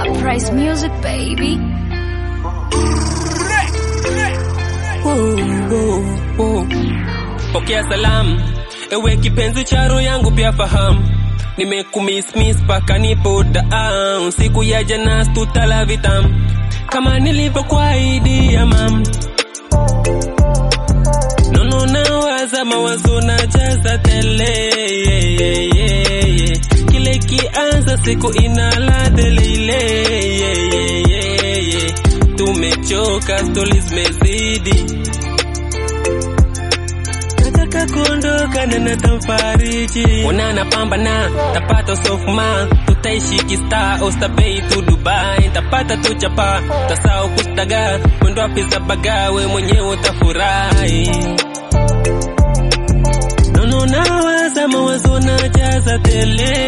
Uprise music, baby. Pokea salamu ewe kipenzi cha roho yangu, pia fahamu nimekumismis paka nipo down. Siku ya jana tutala vitamu kama nilivyokuahidi ya mam nono nawaza mawazo na jaza tele yeah, yeah, yeah, yeah. kile kianza siku inaladele ile yeah, yeah, yeah, yeah. tumechoka stori zimezidi nataka kuondoka na natamfariji onana pambana tapata sofma tutaishi kista ostabei tu dubai tapata tu chapa tasao kustaga mwendo wapiza bagawe mwenyewe utafurahi nono nawaza mawazo na jaza tele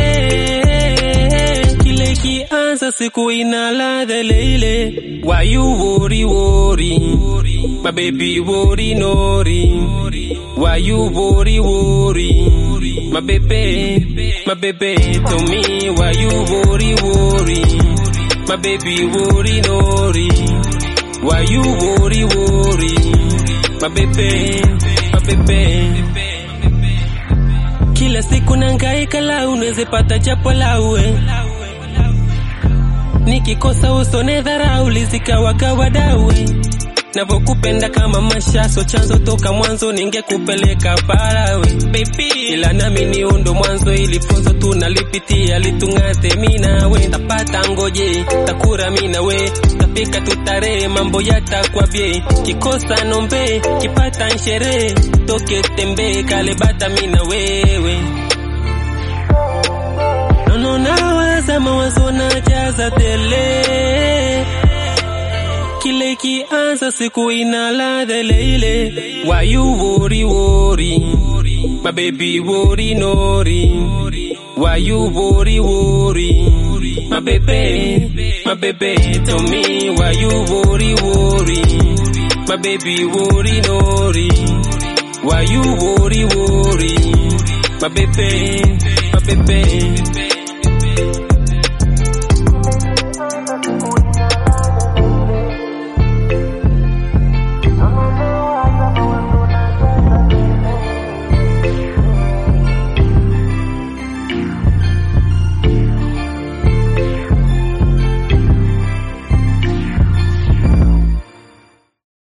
kile kianza siku ina ladha ile ile why you worry worry my baby worry nori why you worry worry my baby my baby to me why you worry worry my baby worry nori why you worry worry my baby my baby kila siku nangaika la unaweze pata japo laue nikikosa usone dharau lizikawagawadawe navokupenda kama mashaso chanzo toka mwanzo ningekupeleka parawe baby ila nami ni undo mwanzo ili funzo tunalipitia litung'ate minawe tapata ngoje takura minawe tapika tutare mambo yatakwabye kikosa nombe kipata nshere toke tembe kalebata mina wewe nono nawaza mawazo na jaza tele kile kianza siku ina ladha ile ile why you worry worry my baby worry nori why you worry worry my baby my baby to me why you worry worry my baby worry nori why you worry worry my baby my baby